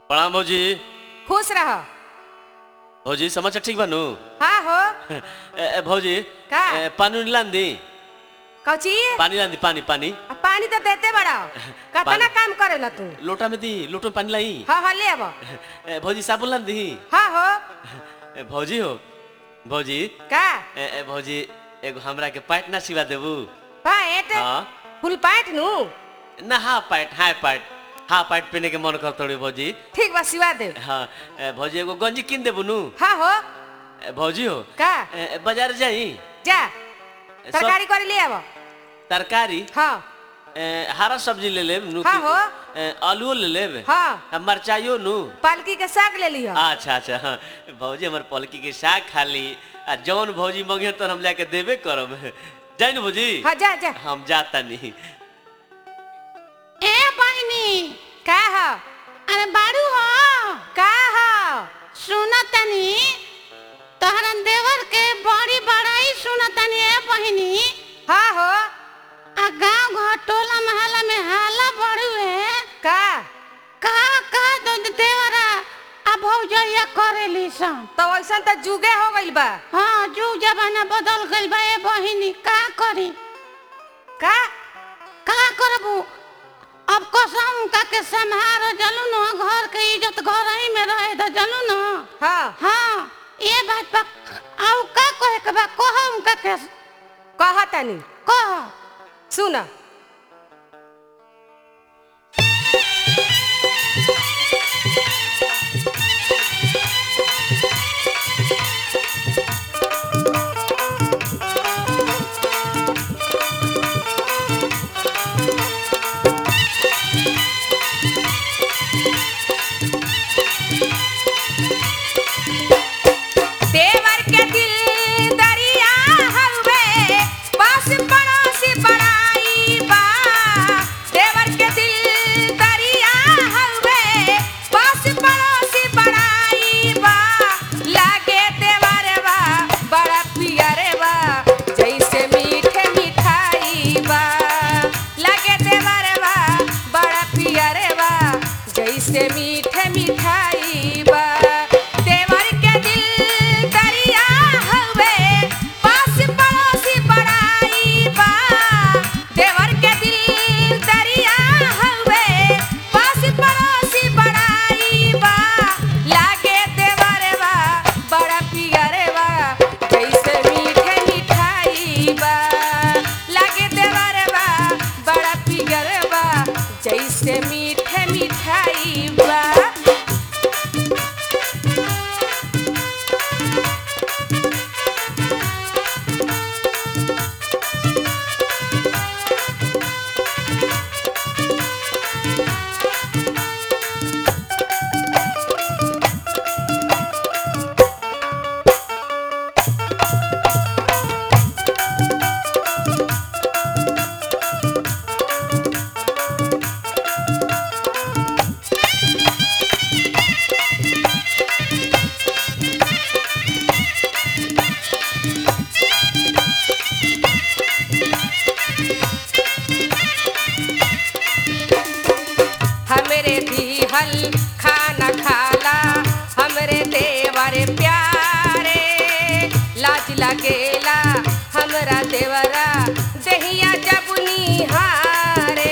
प्रणाम भौजी खुश रह भौजी समाचार ठीक बानू हाँ हो ए, ए, भौजी का? ए, पानी उनी लान दी कौची पानी लान दी पानी पानी आ, पानी तो देते बड़ा कतना पानी- काम करेला तू लोटा में दी लोटो में पानी लाई हाँ हाँ ले अब ए, भौजी साबुन लान दी हाँ हो ए, भौजी हो भौजी का ए, ए, भौजी एगो हमरा के पैंट ना सिवा देबू पैंट हाँ फुल पैंट नु ना half pant half pant half pant पहने के मन कर तोड़ी भौजी ठीक बा सिवा दे हाँ ए, भौजी एगो गंजी किन देबू नु हाँ हो ए, भौजी हो का ए, ए, बाजार जाई जा सब- तरकारी करे ले अब तरकारी हाँ ए, हरा सब्जी ले लेब नु हाँ हो। ए, आलूओ ले लेब हाँ आ मरचाइयो नु पालकी के साग ले लिह अच्छा अच्छा हाँ भौजी हमर पलकी के साग खाली आ जौन भौजी मंगे तो हम जाके देबे करब जाई नु भौजी हाँ जा जा हम जाता नहीं ए बहिनी का हो अरे बारू हो का हो सुन तनी तोहरा देवर के बड़ी बड़ाई सुन तनी ए बहिनी हाँ हो आ गांव घर टोला मोहल्ला में हाला बड़ुए का का का दो देवरा आ भौजैया करेली सन तो ऐसा तो जुगे हो गइल बा हाँ जुग जमाना बदल गइल बा ए बहिनी का करी का का करबू अब कसम का के संहार जलू न घर के इज्जत घर ही में रहे द जलू न हाँ हाँ ये बात बा आउ का कहे के बा कह उनका के कहा तनी कह सुन देवर के दिल दरिया हवे पास पड़ोस बड़ाई बा देवर के दिल दरिया हवे पास पड़ोस बड़ाई बा लागे देवर बा बड़ा पियर बा जैसे मीठे मिठाई बा लागे देवर बा बड़ा पियर बा जैसे मीठे मिठाई बा देवर के दिल दरिया हवे पास पड़ोसी बड़ाई बा देवर के दिल दरिया हवे पास पड़ोसी बड़ाई बा लागे देवर बा बड़ा पियर बा जैसे मीठे मिठाई बा लागे देवर बा बड़ा पियर बा जैसे मीठे मिठाई बा हमरे दीहल खाना खाला हमरे देवर प्यारे लाज लगेला हमरा देवरा दहिया जब निहारे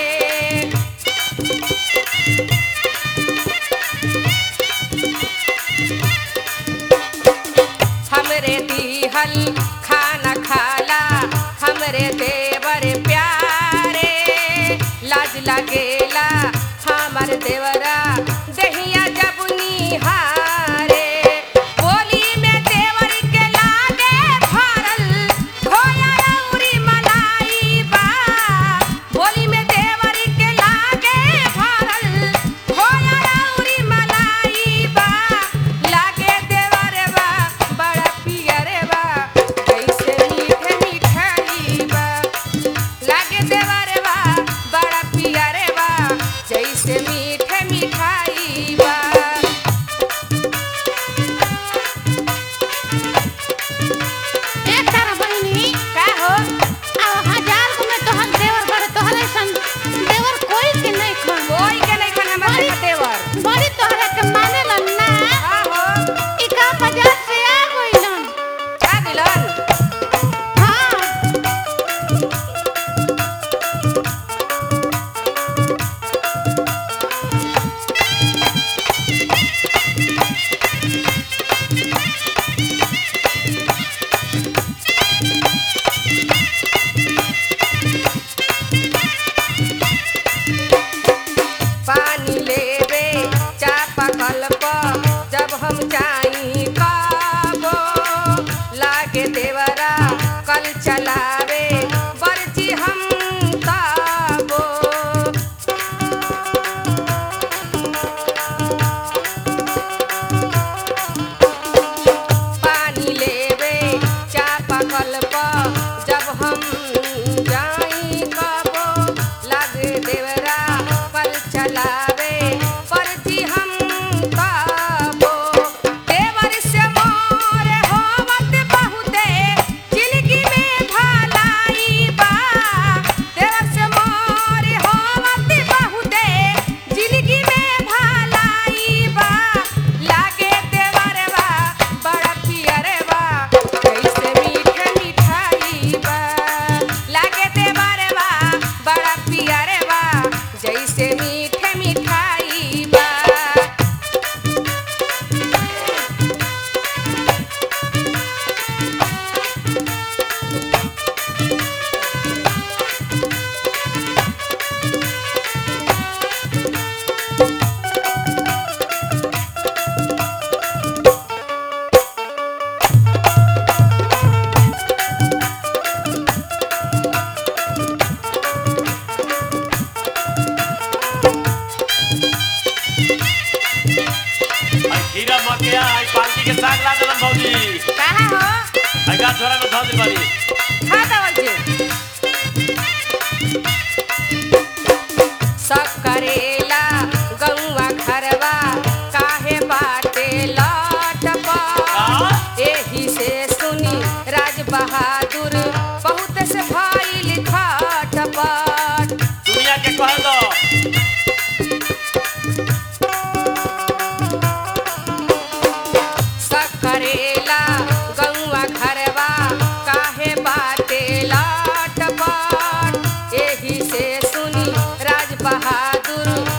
हमरे दीहल खाना खाला हमरे देवर प्यारे लाज लगेला हमर देवरा दहिया जब निहारे बोली में देवर के लागे भरल खोया रौरी मलाई बा बोली में देवर के लागे भरल खोया रौरी मलाई बा लागे देवर बा बड़ा पियर बा जैसे मीठे मिठाई बा लागे देवर बा बड़ा पियर बा जैसे मीठे मीठे झोरा में धल बड़ी खा दवल जी सब करेला गौवा घरवा काहे बाटे लटपट एही से सुनी राज बहादुर बहुत से भइल खटपट दुनिया के कह दो सब करेला गौवा घरवा काहे बाटे लटपट एही से सुनी राज बहादुर